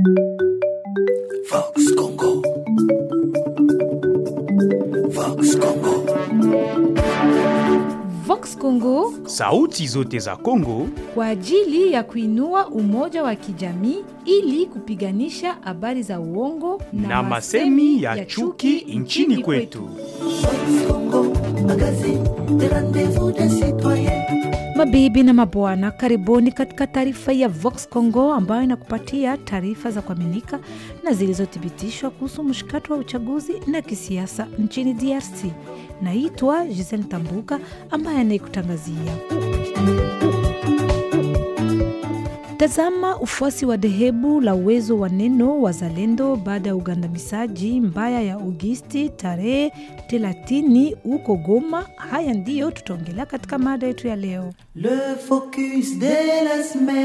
Vox Congo. Vox Congo. Vox Congo Sauti zote za Kongo kwa ajili ya kuinua umoja wa kijamii ili kupiganisha habari za uongo na masemi ya chuki nchini kwetu. Vox Congo. Magazine de rendez-vous des citoyens. Mabibi na mabwana, karibuni katika taarifa ya Vox Congo ambayo inakupatia taarifa za kuaminika na zilizothibitishwa kuhusu mshikato wa uchaguzi na kisiasa nchini DRC. Naitwa Giselle Tambuka ambaye anayekutangazia. Tazama ufuasi wa dhehebu la uwezo wa neno wazalendo baada ya ugandamizaji mbaya ya Agosti tarehe 30 huko Goma. Haya ndiyo tutaongelea katika mada yetu ya leo. Le focus de la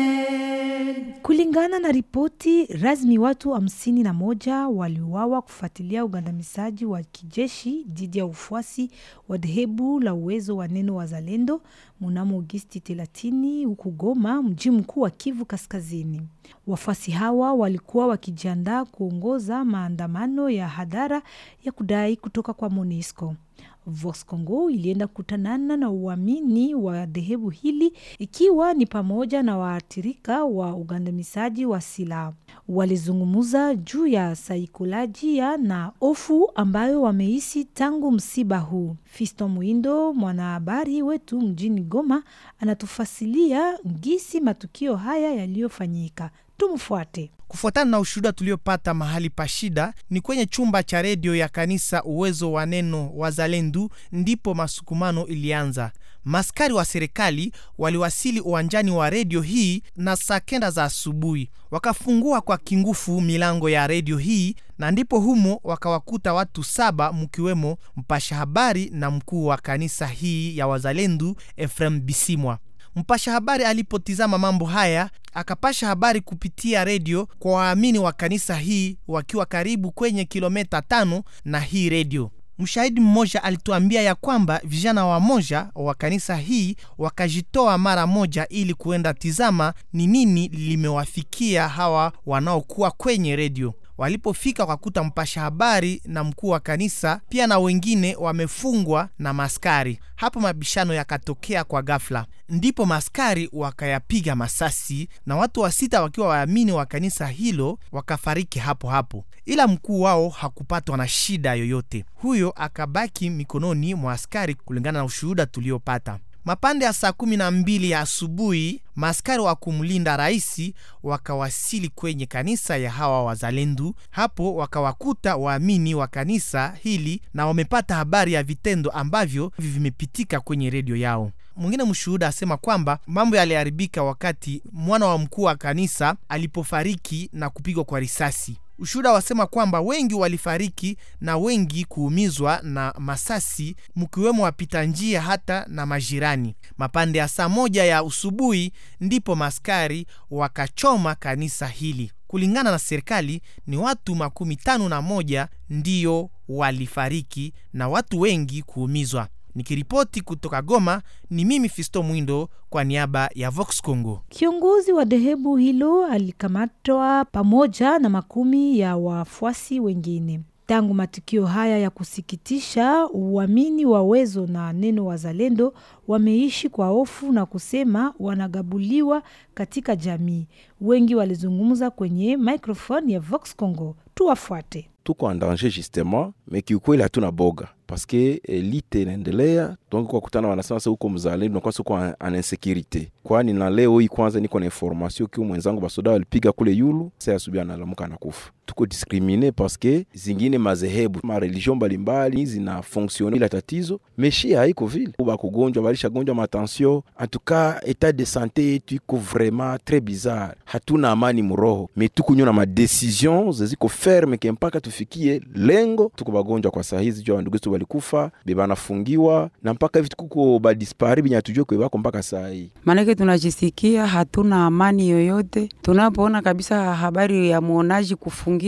semaine. Kulingana na ripoti rasmi, watu hamsini na moja waliuawa kufuatilia ugandamizaji wa kijeshi dhidi ya ufuasi wa dhehebu la uwezo wa neno wazalendo mnamo Agosti 30 huku Goma, mji mkuu wa Kivu Kaskazini. Wafuasi hawa walikuwa wakijiandaa kuongoza maandamano ya hadhara ya kudai kutoka kwa MONUSCO. Vox Congo ilienda kukutanana na uamini wa dhehebu hili ikiwa ni pamoja na waathirika wa ugandamizaji wa silaha. Walizungumza juu ya saikolojia na hofu ambayo wamehisi tangu msiba huu. Fisto Mwindo, mwanahabari wetu mjini Goma, anatufasilia ngisi matukio haya yaliyofanyika. Tumfuate. Kufuatana na ushuhuda tuliopata mahali pa shida ni kwenye chumba cha redio ya kanisa Uwezo wa Neno Wazalendo, ndipo masukumano ilianza. Maskari wa serikali waliwasili uwanjani wa redio hii na saa kenda za asubuhi, wakafungua kwa kingufu milango ya redio hii, na ndipo humo wakawakuta watu saba, mkiwemo mpasha habari na mkuu wa kanisa hii ya Wazalendo Efrem Bisimwa. Mpasha habari alipotizama mambo haya akapasha habari kupitia redio kwa waamini wa kanisa hii wakiwa karibu kwenye kilomita tano na hii redio. Mshahidi mmoja alituambia ya kwamba vijana wamoja wa kanisa hii wakajitoa mara moja ili kuenda tizama ni nini limewafikia hawa wanaokuwa kwenye redio. Walipofika wakakuta mpasha habari na mkuu wa kanisa pia na wengine wamefungwa na maskari. Hapo mabishano yakatokea kwa ghafla, ndipo maskari wakayapiga masasi na watu wa sita wakiwa waamini wa kanisa hilo wakafariki hapo hapo, ila mkuu wao hakupatwa na shida yoyote. Huyo akabaki mikononi mwa askari, kulingana na ushuhuda tuliopata. Mapande ya saa kumi na mbili ya asubuhi maaskari wa kumlinda raisi wakawasili kwenye kanisa ya hawa wazalendo. Hapo wakawakuta waamini wa kanisa hili na wamepata habari ya vitendo ambavyo vimepitika kwenye redio yao. Mwingine mshuhuda asema kwamba mambo yaliharibika wakati mwana wa mkuu wa kanisa alipofariki na kupigwa kwa risasi. Ushuhuda wasema kwamba wengi walifariki na wengi kuumizwa na masasi, mkiwemo wapita njia hata na majirani. Mapande ya saa moja ya usubuhi ndipo maskari wakachoma kanisa hili. Kulingana na serikali ni watu makumi tano na moja ndiyo walifariki na watu wengi kuumizwa. Nikiripoti kutoka Goma ni mimi Fisto Mwindo kwa niaba ya Vox Congo. Kiongozi wa dhehebu hilo alikamatwa pamoja na makumi ya wafuasi wengine. Tangu matukio haya ya kusikitisha, uamini wa Uwezo na Neno Wazalendo wameishi kwa hofu na kusema wanagabuliwa katika jamii. Wengi walizungumza kwenye microphone ya Vox Congo. Tuwafuate. tuko en danger justement, me kiukweli hatuna boga paske elite inaendelea donc kwa kutana wanasema sasa huko mzalendo nakuwa siko en en insécurité, kwani na leo hii kwanza niko na information kiu mwenzangu basoda walipiga kule yulu, sasa asubuhi analamuka anakufa. Tuko discrimine paske zingine mazehebu ma religion mbalimbali zina fonctionne ila tatizo meshi haiko vile, bakugonjwa balishagonjwa matension. En tout cas etat de santé yetu iko vraiment très bizarre, hatuna amani muroho, me tukunywa na madecision zeziko ferme ke mpaka tufikie lengo. Tuko bagonjwa kwa saa hizi, jua bandugu zetu balikufa bebanafungiwa na mpaka hivi tukuko badispari binya tujue kwe bako mpaka saa hii. Maanake tunajisikia hatuna amani yoyote tunapoona kabisa habari ya mwonaji kufungiwa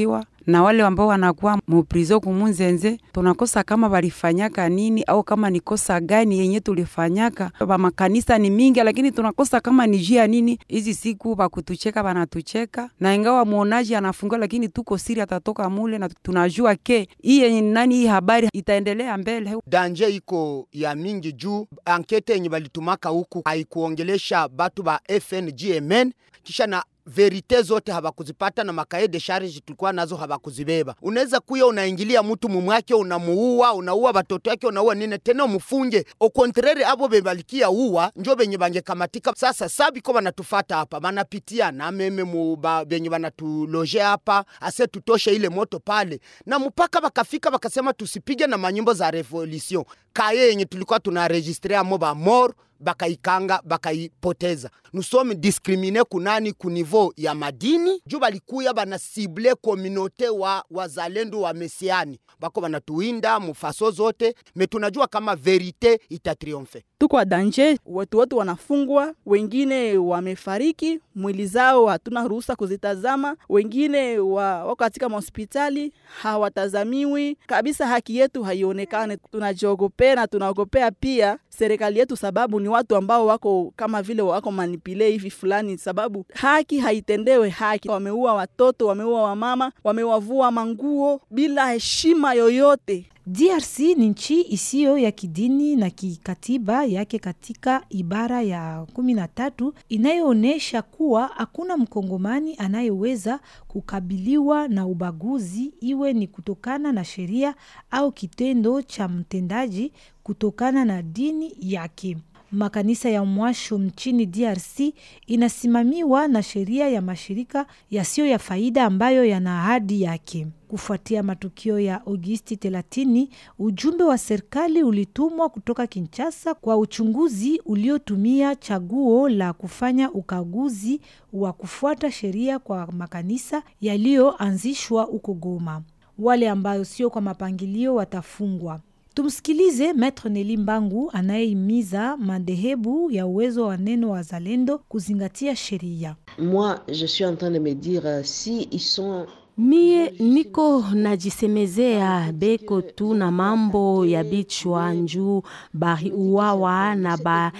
na wale ambao wanakuwa muprizo kumunzenze, tunakosa kama walifanyaka nini au kama ni kosa gani yenye tulifanyaka. Ba makanisa ni mingi, lakini tunakosa kama ni jia nini. Hizi siku bakutucheka banatucheka, na ingawa muonaji anafungua, lakini tuko siri atatoka mule, na tunajua ke hii nani hii habari itaendelea mbele. danje iko ya mingi juu ankete yenye balitumaka huku haikuongelesha batu ba FNGMN kisha na verite zote habakuzipata na makae de charge tulikuwa nazo habakuzibeba. Unaweza kuya unaingilia mtu mumwake, unamuua, unaua batoto yake, unaua nini tena umufunge. Au contraire abo bebalikia uwa njo benye bangekamatika. Sasa sabiko banatufata hapa, banapitia na meme mu ba- benye banatuloje hapa, ase tutoshe ile moto pale, na mpaka bakafika bakasema tusipige na manyimbo za revolution kaye yenye tulikuwa tunaregistre amo ba mort bakaikanga bakaipoteza. Nusomi diskrimine kunani ku niveau ya madini juu balikuya bana sible kominote wa wazalendo wa mesiani bako banatuwinda mufaso zote, me tunajua kama verite itatriomfe. tuko wa danje, watu wote wanafungwa, wengine wamefariki, mwili zao hatuna ruhusa kuzitazama, wengine wa, wako katika mahospitali hawatazamiwi kabisa, haki yetu haionekane. Tunajiogopea na tunaogopea pia serikali yetu, sababu ni watu ambao wako kama vile wako manipule hivi fulani, sababu haki haitendewe haki. Wameua watoto, wameua wamama, wamewavua manguo bila heshima yoyote. DRC ni nchi isiyo ya kidini na kikatiba yake katika ibara ya kumi na tatu inayoonyesha kuwa hakuna mkongomani anayeweza kukabiliwa na ubaguzi iwe ni kutokana na sheria au kitendo cha mtendaji kutokana na dini yake. Makanisa ya mwasho nchini DRC inasimamiwa na sheria ya mashirika yasiyo ya faida ambayo yana ahadi yake. Kufuatia matukio ya Agosti 30, ujumbe wa serikali ulitumwa kutoka Kinshasa kwa uchunguzi uliotumia chaguo la kufanya ukaguzi wa kufuata sheria kwa makanisa yaliyoanzishwa huko Goma. Wale ambayo sio kwa mapangilio watafungwa. Tumsikilize Maitre Neli Mbangu anayehimiza madhehebu ya uwezo wa neno wa zalendo kuzingatia sheria. Moi, je suis en train de me dire euh, si ils sont Mie niko najisemezea beko tu na mambo ya bichwa njuu bari uwawa na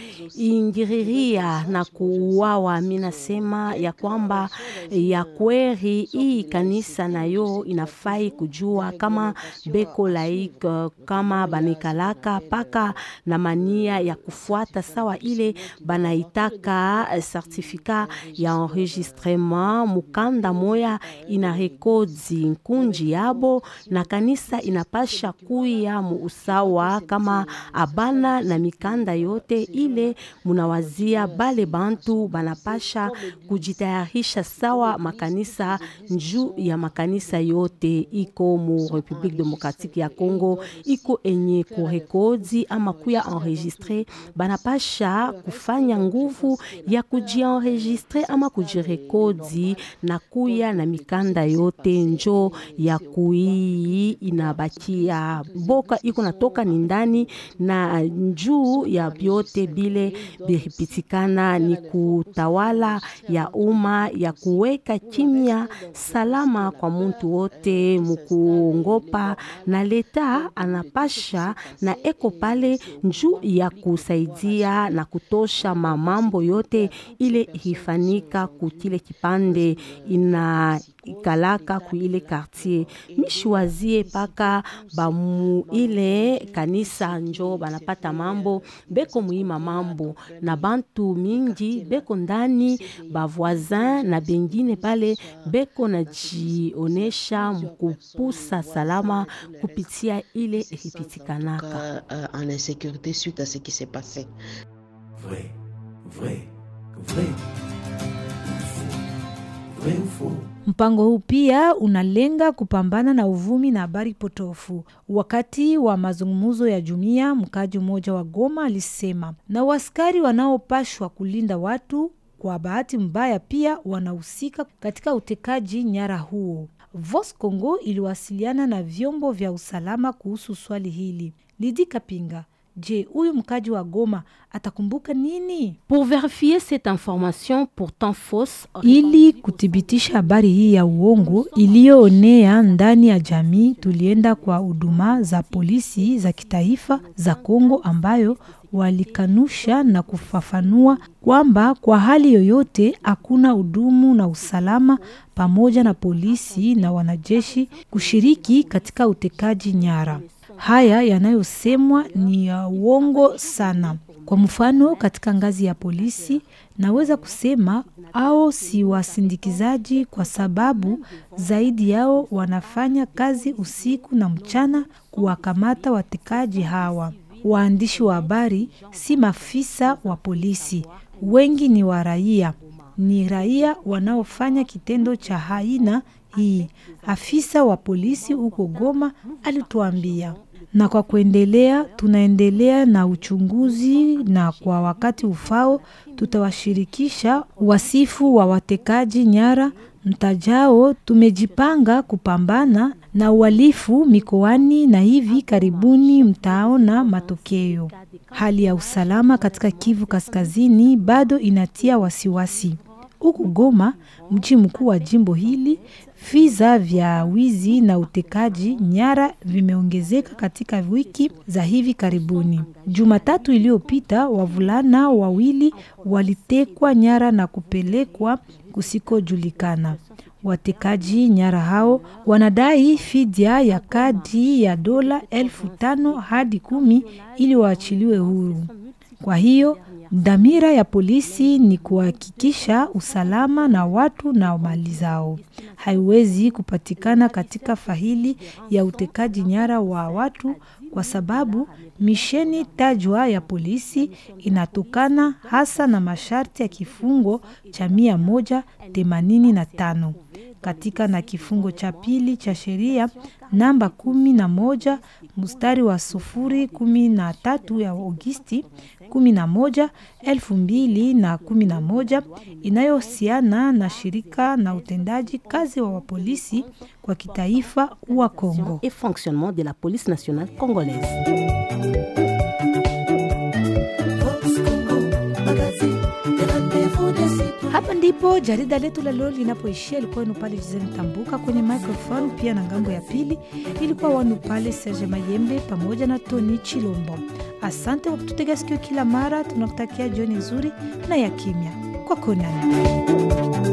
baingiriria na kuuawa. Mi nasema ya kwamba ya kweri hii kanisa nayo inafai kujua kama beko laik kama banikalaka paka na mania ya kufuata sawa ile banaitaka certificat ya enregistrement mukanda moya ina rekodi nkunji yabo na kanisa inapasha kuya mu usawa kama abana na mikanda yote ile munawazia bale bantu banapasha kujitayarisha sawa makanisa njuu ya makanisa yote iko mu Republique Democratique ya Congo iko enye kurekodi ama kuya enregistre banapasha kufanya nguvu ya kujienregistre ama kujirekodi na kuya na mikanda yote njo ya kuii inabakia boka iko natoka ni ndani na njuu ya vyote bile biripitikana ni kutawala ya umma ya kuweka kimya salama kwa muntu wote mukuongopa na leta anapasha na eko pale njuu ya kusaidia na kutosha mamambo yote ile ifanika kukile kipande ina ikalaka kuile quartier mishwazie paka bamu ile kanisa njo banapata mambo beko muima mambo na bantu mingi beko ndani bavoisin na bengine pale beko najionesha mkupusa salama kupitia ile ilipitikanaka euh, en insécurité suite à ce qui s'est passé. Vrai, vrai, vrai. Vrai ou faux Mpango huu pia unalenga kupambana na uvumi na habari potofu. Wakati wa mazungumzo ya jumuiya, mkaji mmoja wa Goma alisema na waskari wanaopashwa kulinda watu kwa bahati mbaya pia wanahusika katika utekaji nyara huo. Vos Congo iliwasiliana na vyombo vya usalama kuhusu swali hili. Lidi Kapinga Je, huyu mkaji wa Goma atakumbuka nini? Pour vérifier cette information pourtant fausse, Ili kuthibitisha habari hii ya uongo iliyoonea ndani ya jamii, tulienda kwa huduma za polisi za kitaifa za Kongo ambayo walikanusha na kufafanua kwamba kwa hali yoyote hakuna hudumu na usalama pamoja na polisi na wanajeshi kushiriki katika utekaji nyara. Haya yanayosemwa ni ya uongo sana. Kwa mfano, katika ngazi ya polisi naweza kusema au si wasindikizaji, kwa sababu zaidi yao wanafanya kazi usiku na mchana kuwakamata watekaji hawa. Waandishi wa habari si maafisa wa polisi, wengi ni wa raia, ni raia wanaofanya kitendo cha aina hii. Afisa wa polisi huko Goma alituambia na kwa kuendelea, tunaendelea na uchunguzi na kwa wakati ufao tutawashirikisha wasifu wa watekaji nyara mtajao. Tumejipanga kupambana na uhalifu mikoani na hivi karibuni mtaona matokeo. Hali ya usalama katika Kivu Kaskazini bado inatia wasiwasi. Huku Goma, mji mkuu wa jimbo hili, visa vya wizi na utekaji nyara vimeongezeka katika wiki za hivi karibuni. Jumatatu iliyopita, wavulana wawili walitekwa nyara na kupelekwa kusikojulikana. Watekaji nyara hao wanadai fidia ya kadi ya dola elfu tano hadi kumi ili waachiliwe huru. Kwa hiyo dhamira ya polisi ni kuhakikisha usalama na watu na mali zao. Haiwezi kupatikana katika faili ya utekaji nyara wa watu kwa sababu misheni tajwa ya polisi inatokana hasa na masharti ya kifungo cha mia moja themanini na tano katika na kifungo cha pili cha sheria namba kumi na moja mstari wa sufuri kumi na tatu ya Agosti kumi na moja elfu mbili na kumi na moja inayohusiana na shirika na utendaji kazi wa wapolisi kwa kitaifa wa Kongo et fonctionnement de la police nationale congolaise. Hapa ndipo jarida letu la leo linapoishia. Ilikuwa wenu pale Jizeni Tambuka kwenye microphone, pia na ngambo ya pili ilikuwa wanu pale Serge Mayembe pamoja na Tony Chilombo. Asante kwa kututega sikio kila mara. Tunakutakia jioni nzuri na ya kimya. Kwa konani.